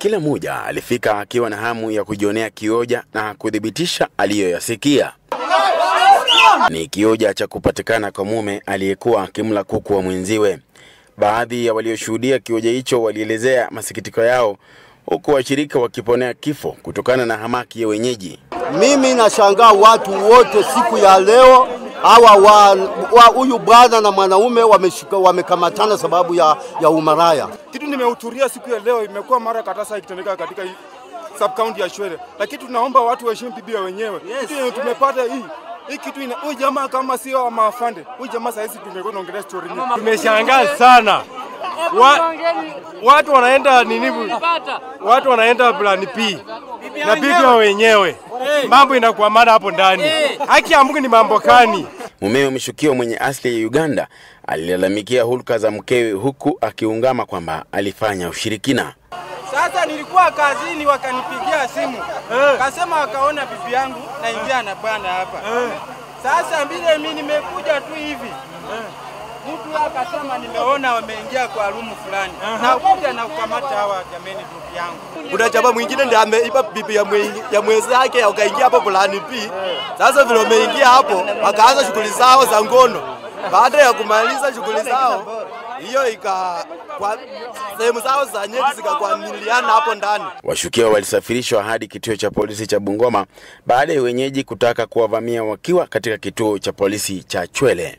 Kila mmoja alifika akiwa na hamu ya kujionea kioja na kuthibitisha aliyoyasikia. Ni kioja cha kupatikana kwa mume aliyekuwa akimla kuku wa mwenziwe. Baadhi ya walioshuhudia kioja hicho walielezea masikitiko yao, huku washirika wakiponea kifo kutokana na hamaki ya wenyeji. Mimi nashangaa watu wote siku ya leo hawa wa huyu bwana na mwanaume wameshika wamekamatana sababu ya, ya umaraya. Kitu nimehudhuria siku ya leo imekuwa mara kadhaa sasa ikitendeka katika hii sub county ya Shwele, lakini tunaomba watu waheshimu Biblia wenyewe. Kitu yenye tumepata hii hii kitu ina huyu jamaa kama sio maafande, huyu jamaa sasa hizi tumekuwa tunaongelea story nyingi. Tumeshangaa sana wa, watu wanaenda nini, watu wanaenda plan P na bibi wa wenyewe, mambo inakuwa mada hapo ndani. Haki ya Mungu ni mambo kani? Mumewe mshukiwa mwenye asili ya Uganda alilalamikia hulka za mkewe huku akiungama kwamba alifanya ushirikina. Sasa nilikuwa kazini, wakanipigia simu kasema wakaona bibi yangu naingia na bwana hapa. Sasa vile mimi nimekuja tu hivi mtu akasema nimeona wameingia kwa rumu fulani, na kuja na kukamata hawa jameni, bibi yangu. Kuna chama mwingine ndiye ameiba bibi ya, mwe, ya mwenzake akaingia hapo fulani pi. Sasa vile wameingia hapo wakaanza shughuli zao za ngono. Baada ya kumaliza shughuli zao hiyo ika kwa sehemu zao za nyeti zikakwamiliana hapo ndani. Washukiwa walisafirishwa hadi kituo cha polisi cha Bungoma baada ya wenyeji kutaka kuwavamia wakiwa katika kituo cha polisi cha Chwele.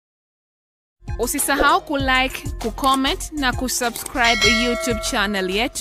Usisahau kulike, kucomment na kusubscribe YouTube channel yetu.